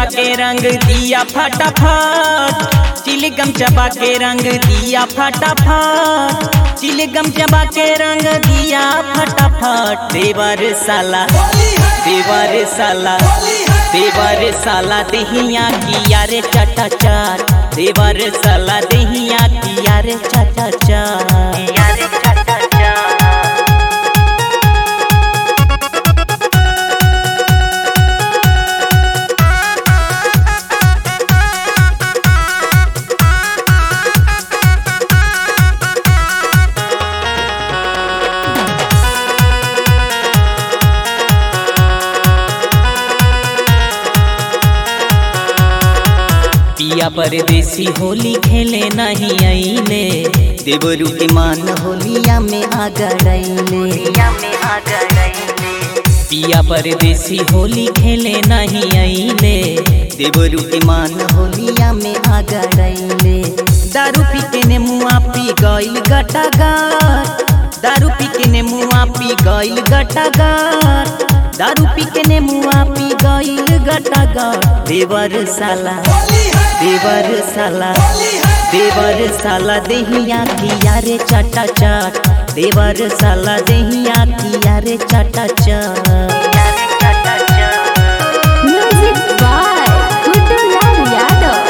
चबा के रंग दिया फटाफट चिलगम चबा के रंग दिया फटाफट चिलगम चबा के रंग दिया फटाफट देवर साला देवर साला देवर साला दहिया किया रे चटा चाट देवर साला दहिया किया रे चटा चाट पिया परदेसी होली खेले नहीं आईले देवरू के मान होलिया में आ गड़ैले पिया परदेसी होली खेले नहीं आईले देवरू के मान होलिया में आ गड़ैले दारू पी के ने मुआ पी गइल गटागार दारू पी के ने मुआ पी गइल गटागार दारू पी के ने मुआ पी गइल गटागार देवर साला देवर साला देवर साला देहिया किया रे चटा चाट देवर साला देहिया किया रे चटा चाट Music by Gudulal Yadav.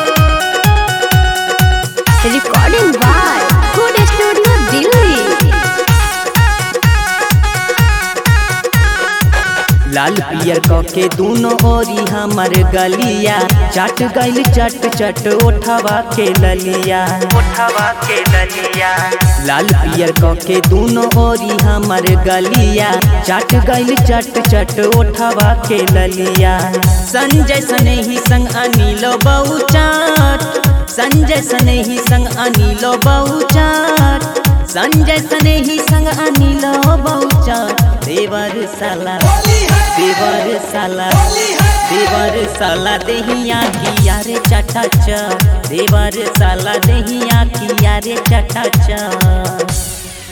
Recording by Good Studio Delhi. लाल पियर क के दोनों ओरी हमर गलिया चट गइल चट चट ओठवा के ललिया ओठवा के ललिया लाल पियर क के दोनों ओरी हमर गलिया चट गइल चट चट ओठवा के ललिया संजय सने ही संग अनिलो बहु चाट संजय सने ही संग अनिलो बहु चाट संजय सने ही संग अनिलो बहु चाट देवर साला देवर साला देवर साला देहिया किया रे चटा चा देवर साला देहिया किया रे चटा चा